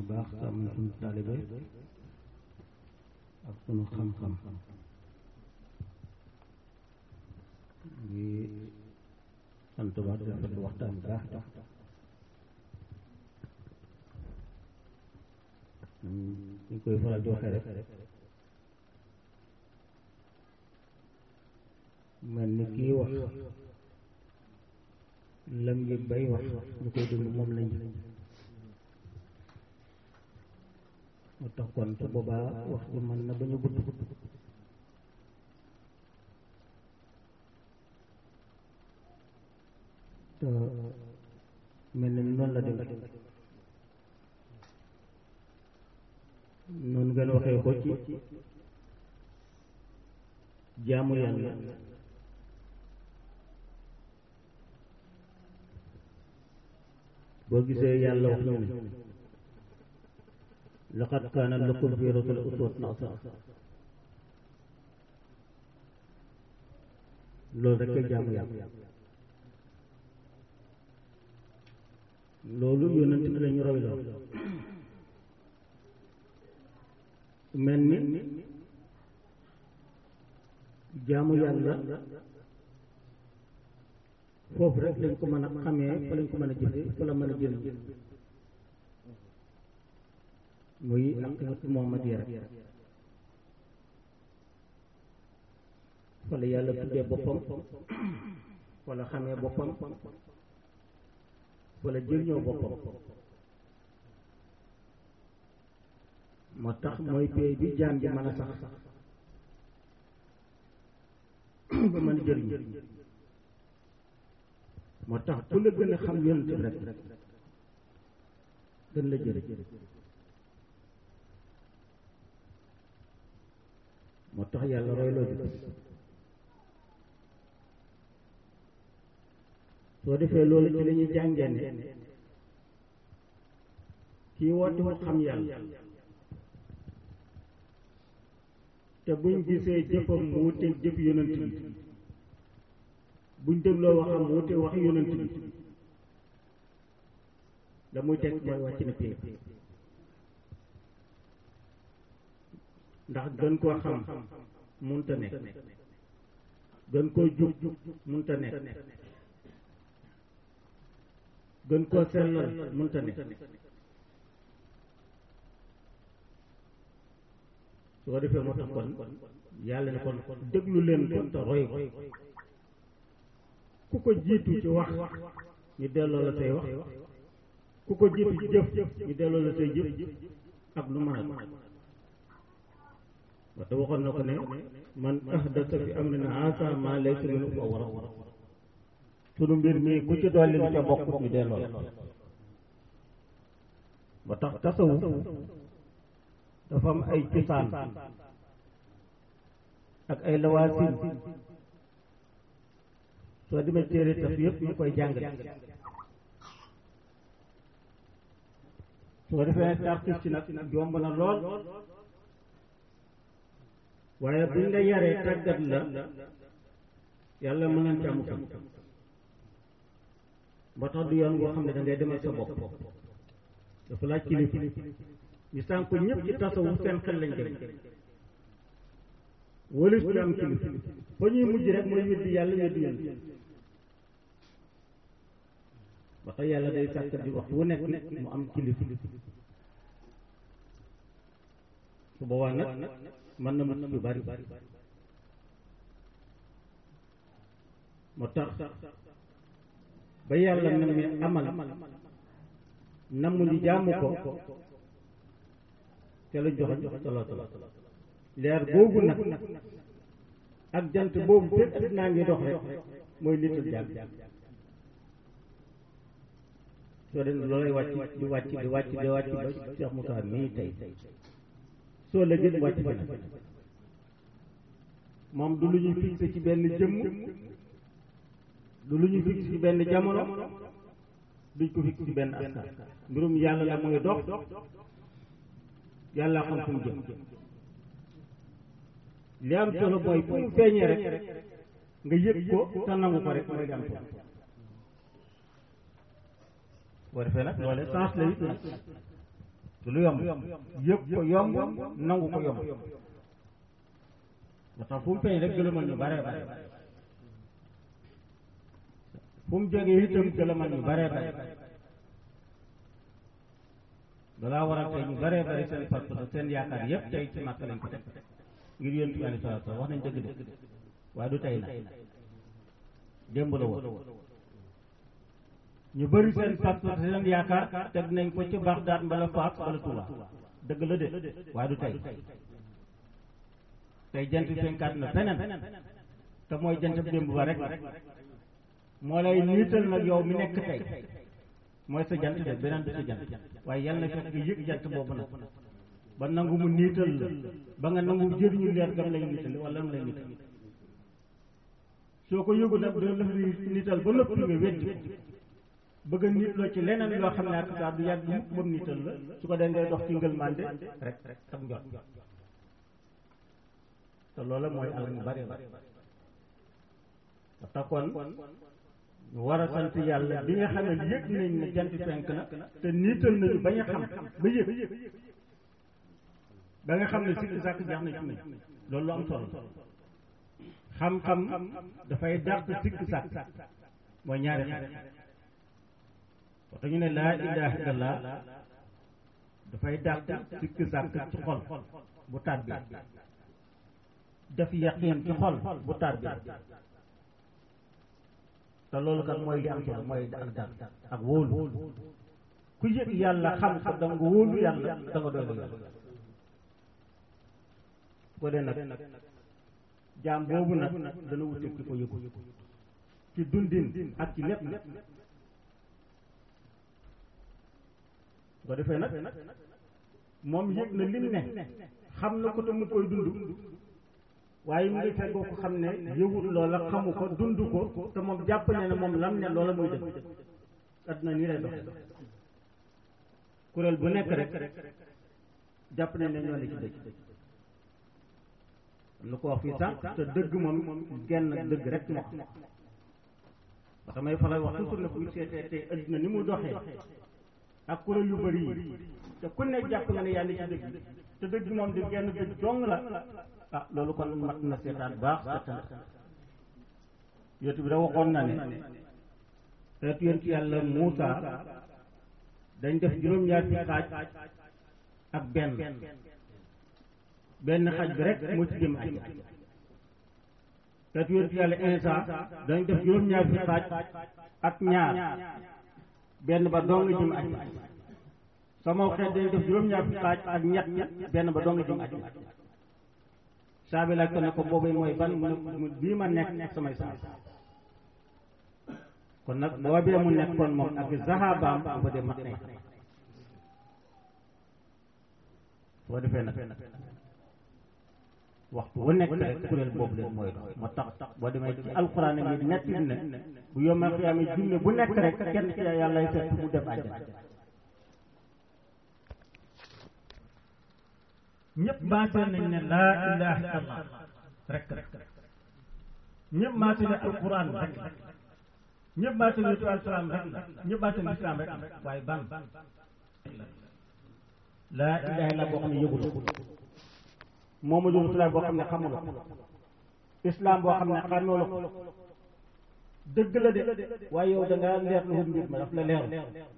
baax sàmm suñu taalibe ak suñu xam-xam ngi sant baax di rafetlu waxtaan bu baax tax ñu koy faral di waxee rek mel ni kii wax lam yëg bay wax ñu koy dund moom lañ moo tax kon su boobaa wax ji mën na bañ a gudd te mel ni noonu la dem noonu ngeen waxee ko ci jaamu yàlla boo gisee yàlla wax ñu ne laqad kaana lakum fi rasul uswatun hasana loolu rek a jaamu yàlla loolu yonent bi lañu roy loo mel ni jaamu yàlla foofu rek lañ ko mën a xamee fa lañ ko mën a jëfe fa la mën a jëriñ muy aqidatu muhammadiyya rek fa la yàlla tuddee boppam fa la xamee boppam fa la jëriñoo boppam moo tax mooy pay bi jaam bi mën a sax ba mën a jëriñ moo tax ku la gën a xam yonent bi rek gën la jëriñ moo tax yàlla royloo bi soo defee loolu ci la ñuy jàngee ne kii woote wu xam yàlla te buñ gisee jëfam mu wuteeg jëf yonent bi buñ dégloo waxam mu wuteeg wax yonent bi la muy teg mooy wàcc na pay ndax gën koo xam munta nekk gën koo jub munta nekk gën koo sellal munta nekk su ko defee moo tax kon yàlla ne kon déglu leen ko te roy ko ku ko jiitu ci wax ñu delloo la say wax ku ko jiitu ci jëf ñu delloo la say jëf ak lu mën a waxte waxoon na ko ne man ahdasa fi amrina haasa maa laysa minhu fa huwa radd sunu mbir mii ku ci dolli lu ca bokk ñu delloo la ba tax tasawuf dafa am ay cosaan ak ay lawaasin soo demee téere taf yëpp ñu koy jàngale soo defee tarxis ci nag yomb na lool waaye buñ la yaree tàggat la yàlla mën nañ ci amu kam ba tax du yoon boo xam ne da ngay demal sa bopp dafa laaj kilifa ñu sànq ñëpp ci tasawuf seen xel lañ dem walis ñu am kilifa fa ñuy mujj rek mooy weddi yàlla weddi yéen ba tax yàlla day sàkk di waxtu wu nekk mu am kilifa su boobaa nag mën na mucc yu bari moo tax ba yàlla na mi amal namm ñu jaamu ko te la joxe salaatu leer boobu nag ak jant boobu fépp at naa ngi dox rek mooy nitul jàmm soo dem loolay wàcc di wàcc di wàcc di wàcc ba Cheikh Moussa mii tey soo la gën wàcc fi nag moom du lu ñuy fixé ci benn jëmm du lu ñuy fixé ci benn jamono duñ ko fixé ci benn askan mbirum yàlla la mooy dox yàlla xam fu mu jëm li am solo mooy fu mu feeñee rek nga yëg ko te nangu ko rek mooy li am solo boo defee nag loole sens la it nag du lu yomb yëpp ko yomb nangu ko yomb moo tax fu mu feeñ rek gëlëmal ñu bare bare fu mu jógee itam gëlëmal ñu bare bare dalaa waral tey ñu bare bare seen pas-pas seen yaakaar yëpp tey ci màkk lañ ko teg ngir yéen bi alei salatu wax nañ dëgg de waaye du tey na démb la woon ñu bëri seen pas-pas seen yaakaar teg nañ ko ci Bagdad mbala Faas mbala Touba dëgg la de waaye du tey tey jant fenkaat na feneen te mooy jant démb ba rek moo lay niital nag yow mi nekk tey mooy sa jant de beneen du sa jant waaye yal na fekk nga yëg jant boobu nag ba nangu mu niital la ba nga nangu jëriñu leer gam lay niital wala mu lay niital soo ko yëgu nag dina la niital ba noppi nga weddi ko bëgg a nit loo ci leneen loo xam ne ak saa du yàgg mukk ba mu niital la su ko dee ngay dox ci ngëlmande rek ak njot te loola mooy alal mu bari bari ba taxoon ñu war a sant yàlla bi nga xam ne yëg nañ ne jant fenk na te niital nañu bañ a xam ba yëg ba nga xam ne sikki sàkk jax na ci ne loolu lu am solo xam-xam dafay dàq sikki sàkk mooy ñaari xam waxta ñu ne laa ilaha illallah dafay dàq sikki sàkk ci xol bu tàbbi def yaqin ci xol bu tàbbi te loolu kat mooy li am solo mooy ak dal ak wóolu ku yëg yàlla xam ko da nga wóolu yàlla da nga doylu yàlla ko dee nag jaam boobu nag dana wute ki ko yëgu ci dundin ak ci lépp nag ko defee nag moom yëg na lim ne xam na ko te mu koy dund waaye mu ngi feggoo ko xam ne yëwut loola xamu ko dund ko te moom jàpp ne ne moom lam ne loola muy def adduna nii lay doxe kuréel bu nekk rek jàpp ne ne ñoo ne ci dëgg am na ko wax fii sànq te dëgg moom genn dëgg rek moo xam ba damay faral wax toujours ne bu ñu seetee tey adduna ni mu doxee ak kuréel yu bëri yi te ku ne jàpp nga ne yaa ngi ci dëgg te dëgg moom di genn dëgg dong la ah loolu kon mat na seetaan baax seetaan yootu bi da waxoon na ne xeetu yéen ci yàlla Muusa dañ def juróom-ñaar fi xaaj ak benn benn xaaj bi rek moo ci jëm aj xeetu yéen ci yàlla Insa dañ def juróom-ñaar fi xaaj ak ñaar benn ba dong jëm aj sama xeet dañ def juróom-ñaar fi xaaj ak ñett benn ba dong jëm aj saa bi laaj ko ne ko boobu mooy ban mu bii ma nekk samay saay kon nag boobee mu nekkoon moom ak zahabaam bu ko dee mat nay boo defee nag waxtu wu nekk rek kuréel boobu leen mooy dox moo tax boo demee ci alxuraan mi netti ne bu yomal xiyaame junne bu nekk rek kenn ci yàllay fekk mu def àjjana ñëpp maase nañ ne laa ilaha illallah rek rek ñëpp maase ne alquran rek ñëpp maase ne tu alsalaam rek la ñëpp maase ne islam rek waaye ban laa ilaha illallah boo xam ne yëgul Muhammadu Rasulullah boo xam ne xamul islam boo xam ne xàmmee la ko dëgg la de waaye yow da ngaa leer lu mbir ma daf la leer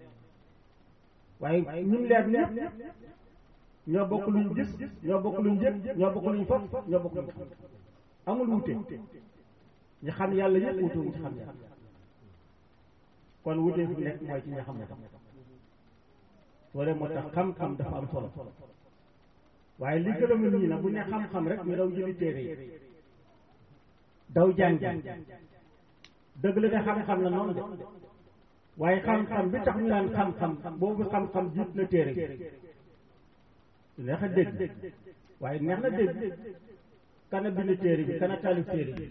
waaye ñim leer ñëpp ñoo bokk luñ gis ñoo bokk luñ yëg ñoo bokk luñ foof ñoo bokk luñ xam amul wute ñi xam yàlla yëpp wute wuñ ci xam yàlla kon wute fu nekk mooy ci ñi xam ne tax wala moo tax xam-xam dafa am solo waaye li gën a mën ñi nag bu ne xam-xam rek ñu daw jëli téere yi daw jàngi dëgg la ne xam-xam la noonu de waaye xam-xam bi tax ñu naan xam-xam boobu xam-xam jiit na téere neex a dégg waaye neex na dégg kana bind téere bi kana taalif téere bi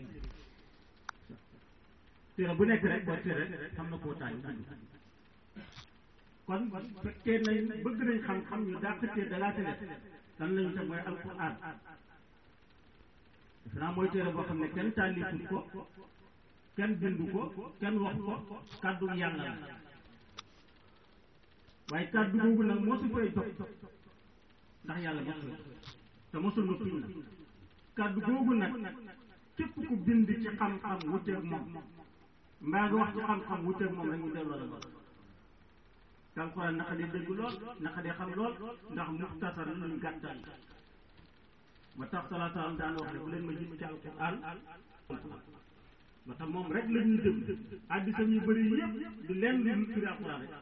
téere bu nekk rek boo téere rek xam na koo taalif kon fekkee nañ bëgg nañ xam-xam ñu dàq téere dalaate def lan lañu te mooy alquran defe naa mooy téere boo xam ne kenn taalifut ko kenn bindu ko kenn wax ko kàddu yàlla la waaye kàddu googu nag mosu fay dox ndax yàlla mosu fay te mosul na tuñ nag kàddu googu nag képp ku bind ci xam-xam wuteeg moom mbaa nga wax ci xam-xam wuteeg moom rek ñu delloo la lool te alxuraan naka dee dégg lool naka dee xam lool ndax muxtasar luñ gàttal ma tax salaataam daan wax ne bu leen ma gis ci alxuraan ma tax moom rek la ñuy déglu addisam yu bëri yëpp du leen lu firi alxuraan rek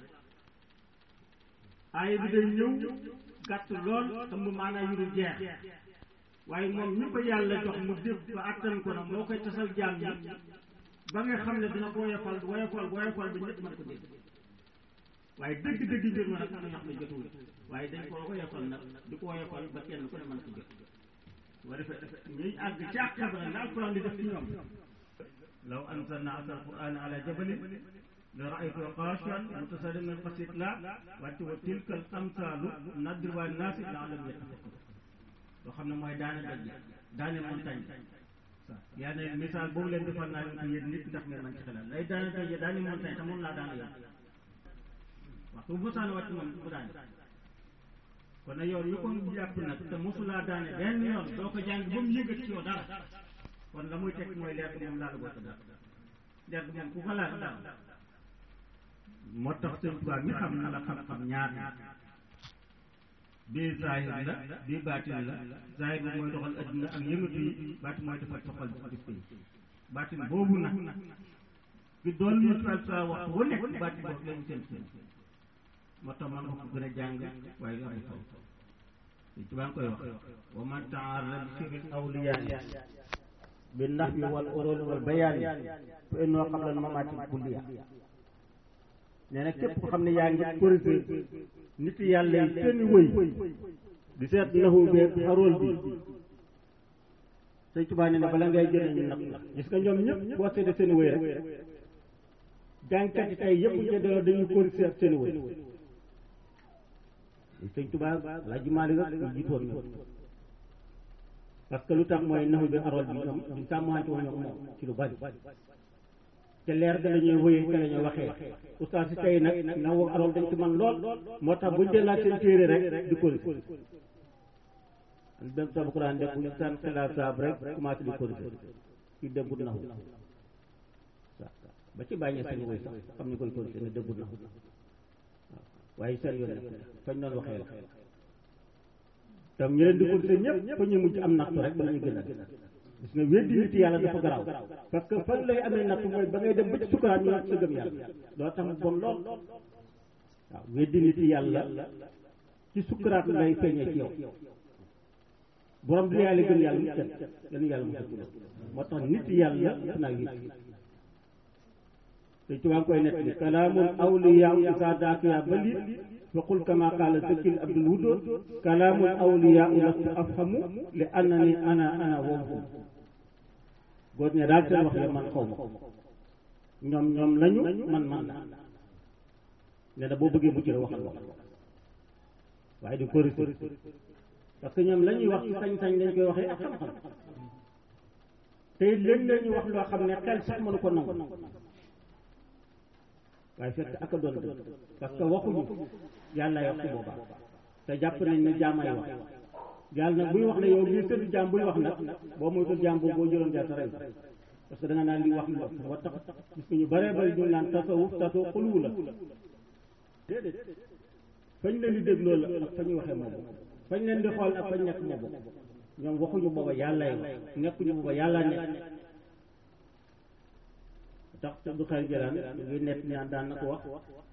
aaya bi day ñëw gàtt lool ëmb maanaam yu dul jeex waaye moom ñu ko yàlla jox mu dégg ba attan ko nag moo koy tasal jaam yi ba nga xam ne dina ko woyofal woyofal woyofal ba ñëpp mën ko dégg waaye dëgg-dëgg mbir ma nag am na ñoo xam ne jotuwul waaye dañ ko woyofal nag di ko woyofal ba kenn ku ne mën ko jot boo defee ñuy àgg ci àq ba nag la alquran di def ci ñoom law anzalna hada alquran ala jabalin la raaytuhu xaashian mutasaddian min xashyati llah wante wa tilka al amsalu nadribuha linnaasi la'allahum yattaqun loo xam ne mooy daane daj daane montagne yaa ne misaal boobu leen defal naa leen ko yéen nit ndax ngeen man ci xelal lay daane daj daane montagne te moom laa daane yoon waxtu bu mosaane wàcc moom bu daane kon nag yow ñu ko jàpp nag te mosulaa daane benn yoon doo ko jàng ba mu yëgat ci yow dara kon la muy teg mooy leer bi moom laal gota dara leer bi moom ku ko laal dara moo tax sëñ Tuubaa mi xam na la xam-xam ñaar bii zahir la bii baatin la zahir bi mooy doxal adduna ak yëngatu yi baatin mooy defal toxal bis bi baatin boobu nag bi doon ñu fal sa waxtu wu nekk baatin boobu lañu seen seen moo tax man nga ko gën a jàng waaye amul kaw sëñ Tuubaa koy wax wa man ta'arrada bi sirril awliyaa bi nahwi wal urul wal bayaan fa innoo qabla al mamaati kulliya nee na képp ko xam ne yaa ngi corrigé nit yàlla yi seen wëy di seet naxu beeg xarool bi sëñ Tuubaa nee na bala ngay jëlee ñu nag gis nga ñoom ñëpp boo seetee seen wëy rek jàngkat yi tey yëpp ñu delloo dañuy corrigé seen wëy sëñ Tuubaa la jumaali rek ñu jiitoon ñoom parce que lu tax mooy naxu bi xarool bi ñoom di sàmmante woon ñoom moom ci lu bari te leer ga la ñuy wëyee te la ñuy waxee oustaz si tey nag na woo arool dañ ci man lool moo tax buñ dee laaj seen téere rek di corrigé benn sabu Quran def buñ san xelaat saab rek commencé di corrigé ci dëggul naxu ba ci bàññee seen wëy sax xam ni koy corrigé ne dëggul naxu waaw waaye seen yoon nekk fañ doon waxee la tam ñu leen di corrigé ñëpp fa ñu mujj am nattu rek ba la ñu gën a gis nga weddi nit yàlla dafa garaaw parce que fan lay amee natt mooy ba ngay dem ba ci sukuraat ñu natt sa gëm yàlla loolu tax mu bon lool waaw weddi nit yàlla ci sukuraat lay feeñee ci yow borom bi yàlla gëm yàlla mu kenn dañu yàlla mu ci moo tax nit yàlla def naa weddi te ci waa ngi koy nett ni kalaamun awliyaa isa daakiya balit fa qul kama qaala zakil abdul wudood kalaamun awliyaa lastu afhamu li annani ana ana wahum góor ñe daal seen wax ya man xaw ma ñoom ñoom lañu man man la ne na boo bëggee mucc la waxal wax waaye di corriger parce que ñoom la ñuy wax ci sañ-sañ lañ koy waxee ak xam-xam te léeg la ñuy wax loo xam ne xel sax mënu ko nangu waaye fekk ak a doon dëgg parce que waxuñu yàlla wax su boobaa te jàpp nañ ne jaamay wax yàlla nag buy wax ne yow mii tëdd jaam buy wax nag boo moytul jaam boobu boo jëloon jaar sa rey parce que da nga naan li wax lu wax moo tax gis nga ñu bëree bëri ñu naan tasawuf tasawuf xuluwu la déedéet fañ leen di dégloo la ak fa ñuy waxee moom fañ leen di xool ak fañ nekk moo bokk ñoom waxuñu booba yàllay wax nekkuñu booba yàlla nekk tax du xel jëlaan ngi nekk ñaan daan na ko wax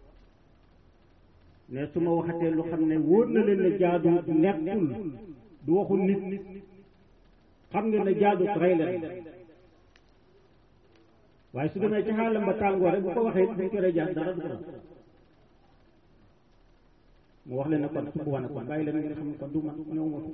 ne su ma waxatee lu xam ne wóor na leen ne jaadu nekkul du waxul nit xam nga ne jaadu rey leen waaye su demee ci xaalam ba tàngoor rek bu ko waxee buñ ko rey jaar dara du ko def mu wax leen ne kon su ko wane kon bàyyi leen ngeen xam ne kon du man ñëw ma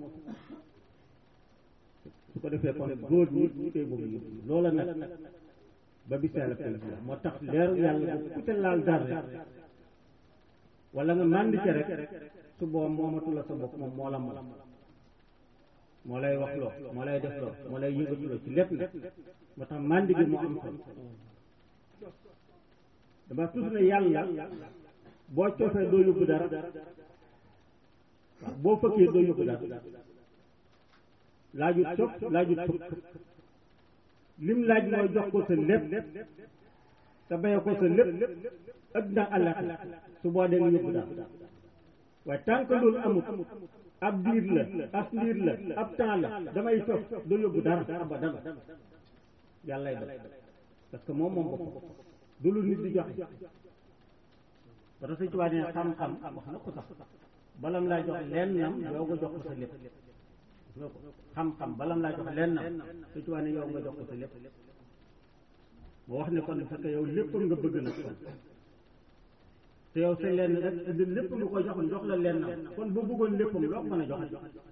su ko defee kon góor ñi ñu koy boobu yëpp loola nag ba bisaala koy moo tax leeru yàlla bu ku ca laal dara rek wala nga màndi ca rek su boobu moomatu la sa bopp moom moo la moom moo lay wax loo moo lay def loo moo lay yëngatu loo ci lépp nag moo tax màndi gi moo am solo dama tudd ne yàlla boo cofee doo yóbbu dara waaw boo fëkkee doo yóbbu dara laajut cof laajut fëkk lim laaj mooy jox ko sa lépp te baye ko sa lépp adduna àllaxira su boo dee nga yóbbu dara waaye tant que loolu amut ab diir la ab ndiir la ab temps la damay toog doo yóbbu dara abadan yàllay def parce que moom moom bopp du lu nit di joxe ba tax Sëñ Tuubaa ne xam-xam wax na ko sax balam laa jox leen nam yow nga jox ko sa lépp xam-xam balam laa jox leen nam Sëñ Tuubaa ne yow nga jox ko sa lépp moo wax ne kon fekk yow lépp nga bëgg nag kon te yow sa lenn rek lépp lu ko jox jox la leen nam kon bu bëggoon léppam loo ko mën a joxe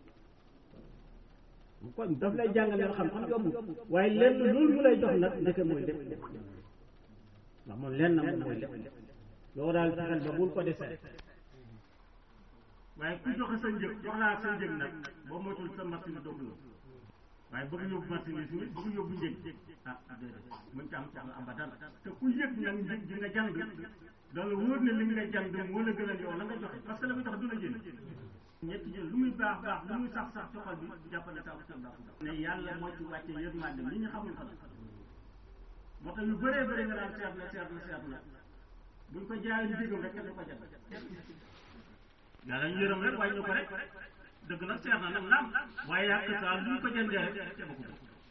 kon daf lay jàngaleel xam-xam yomb waaye lenn loolu mu lay jox nag ndeke mooy lépp ndax moom lenn moom mooy lépp yow daal fexeel ba bul ko desee waaye ku joxe sa njëg jox laa sa njëg nag boo moytul sa machine dogg la waaye bëgg yóbbu machine yi tamit bëgg yóbbu njëg ah déedéet mën ca am soxla abadan te ku yëg nag njëg gi nga jàng dana wóor ne li nga jàng moo la gën a yow la nga joxe parce que la nga joxe du la jënd ñetti jël lu muy baax baax lu muy sax sax ci xol bi jàppale taw sa baax ne yàlla moo ci wàcce yërmande li ñu xamul ko la moo tax yu bëree bëri nga daan seet na seet na seet na buñ ko jaayee njëgam rek kenn du ko jënd yàlla ñu yërëm rek waaye ñu ko rek dëgg nag seet na nag naam waaye yàq saa lu ñu ko jëndee rek ca ko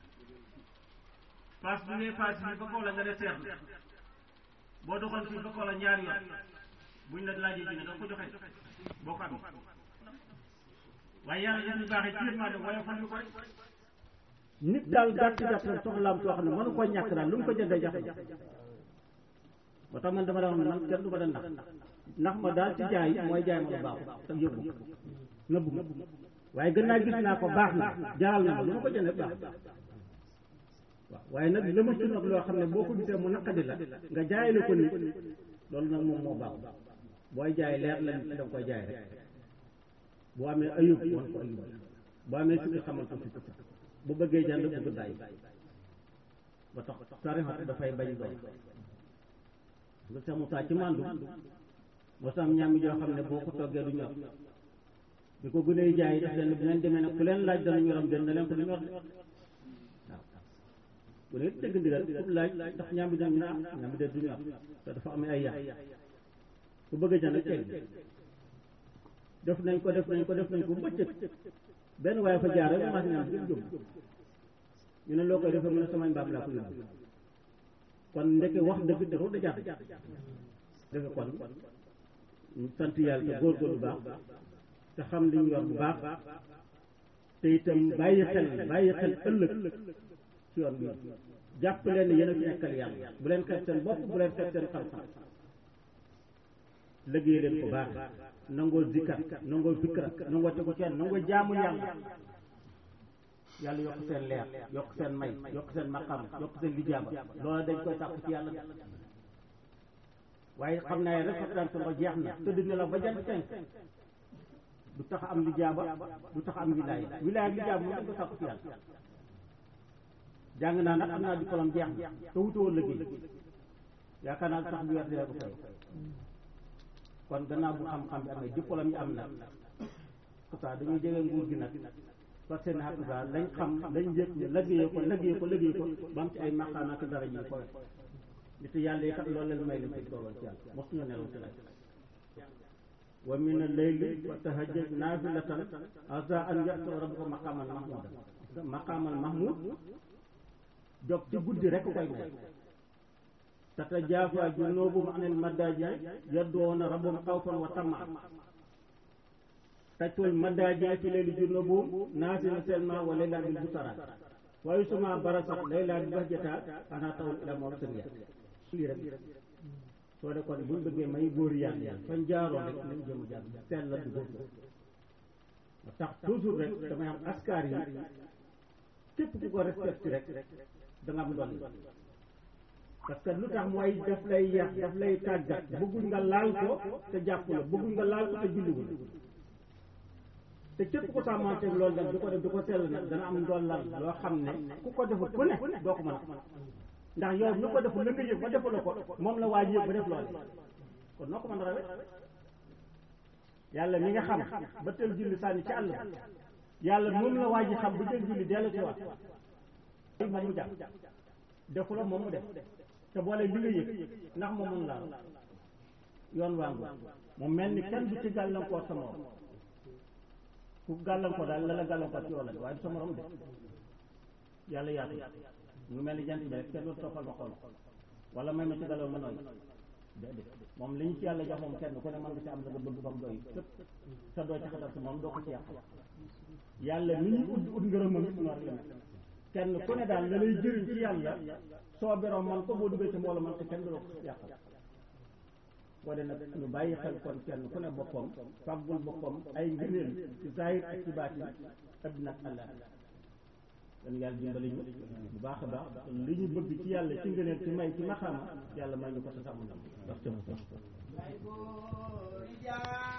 paas bi ngay paas bi ba kaw la nga ne seet na boo doxoon fii ba kaw la ñaari yoon buñ la laajee ji ne danga ko joxe boo ko amee waaye yàlla yéen ñu baaxee ci yërmande waaye fan ñu ko rek nit daal gàtt gàtt soxlaam soo xam ne mënu koo ñàkk daal lu mu ko jëndee jafe ba tax man dama la wax ne man kenn du ma da nax ndax ma daal ci jaay mooy jaay ma lu baaxul te yóbbu nëbbu ma waaye gën naa gis naa ko baax na jaral na ma lu ma ko jëndee baax waaw waaye nag la ma ci nag loo xam ne boo ko gisee mu naqadi la nga jaayale ko nit loolu nag moom moo baax booy jaay leer la nit da nga koy jaay rek boo amee ayub wan ko ayub boo amee sikki xamal ko sikki bu bëggee jënd bëgg bàyyi ba tax tarixat dafay bañ doon nga Seex Musaa ci màndu moo sam ñaami joo xam ne boo ko toggee du ñor bi ko gënee jaay def leen bu ngeen demee nag ku leen laaj dana ñoram den na leen ko du ñor de waaw bu ne dëgg ndigal ku laaj ndax ñaami dina ñu ne ah ñaami de du ñor te dafa amee ay yàq ku bëgg a jënd teg def nañ ko def nañ ko def nañ ko bëccëg benn waaye fa jaar rek mas ñam jëm jëm ñu ne loo koy defee mu ne samay mbaam laa ko yóbbu kon ndeke wax dëgg dafa da jàpp defe kon ñu sant yàlla te góorgóorlu baax te xam li ñu yor bu baax te itam bàyyi xel bàyyi xel ëllëg ci yoon bi jàpp leen ne yéen a fi nekkal yàlla bu leen xeeb seen bopp bu leen xeeb seen xam-xam liggéey leen ko baax nangoo zikar nangoo fikra nangoo tegu ci nangoo jaamu yàlla yàlla yokk seen leer yokk seen may yokk seen maqam yokk seen lijaaba loola dañ koy sàkku ci yàlla waaye xam naa rek fatan sa jeex na tëdd ne la ba jant fenk du tax am lijaaba du tax am wilaaya wilaaya ak lijaaba moom dañ ko sàkku ci yàlla jàng naa nag am naa diplôme jeex na te wutoo liggéey yaakaar naa tax bi weer dina ko fay kon gannaaw bu xam-xam bi amee diplôme yi am na pourtant dañuy jege nguur gi nag parce que nag daal lañ xam lañ yëg ñu liggéeyee ko liggéeyee ko liggéey ko ba am ci ay maqaam ak dara ji ko nit yàlla yi kat loolu leen may lañ ci toogal ci yàlla mosuñu nelaw ci laaj wa min al-layli wa tahajjad naafilatan asa an ya'ti rabbuka maqaaman mahmuuda maqaaman mahmuud jóg ci guddi rek koy may tatajaafaa junuubuhum anil madaaji yad'uuna rabbahum xawfan wa tamaan tajtul madaaji fi layli junuubuhum naasiina selma wa laylan bil busara wa yusma barasat laylan bi bahjata ana tawul ila mawsiliya lii rek soo de kon buñ bëggee may góor yàlla fañ jaaroo rek nañ jëm jàll sell la du góor ma tax toujours rek damay am askar yi képp ku ko respecté rek da nga am dolli parce que lu tax mooy daf lay yàq daf lay tàggat bëgguñ nga laal ko te jàpp la bëgguñ nga laal ko te julliwul te képp ko sàmmanteeg loolu nag di ko def di ko sell nag dana am ndollal loo xam ne ku ko defut ku ne doo ko mën a ndax yow mi ko deful la nga yëg ba defula ko moom la waaj yëg ba def loolu kon noo ko mën a rawee yàlla mi nga xam ba teel julli sànni ci àll ba yàlla moom la waa ji xam ba teel julli dellu ci waat moom mu jàpp defu la moom mu def te boole li nga yëg ndax moom mun laa yoon waangu mu mel ni kenn du ci gàllankoor sa morom ku gàllankoor daal la la gàllankoor ci yoon la waaye du sa morom def yàlla yaatu mu mel ni jant bi rek kenn du toppal ma xool wala may ma ci galaw ma nooy déedéet moom li ñu ci yàlla jox moom kenn ku ne mën nga ci am la nga bëgg ba mu doy képp sa doo ci xatal si moom doo ko ci yàq yàlla mi ñu ut ut ngërëm moom it noonu la mel kenn ku ne daal la lay jëriñ ci yàlla soo beroo man ko boo duggee ci mbooloo man ko kenn du la ko yàqal boo dee nag ñu bàyyi xel kon kenn ku ne boppam fàggul boppam ay ngëneel ci zahir ak ci baatin addina ak àllaa kon yàlla dimbali ñu bu baax a baax li ñu bëgg ci yàlla ci ngëneel ci may ci maxaama yàlla may ñu ko sa sàmm ndam ndax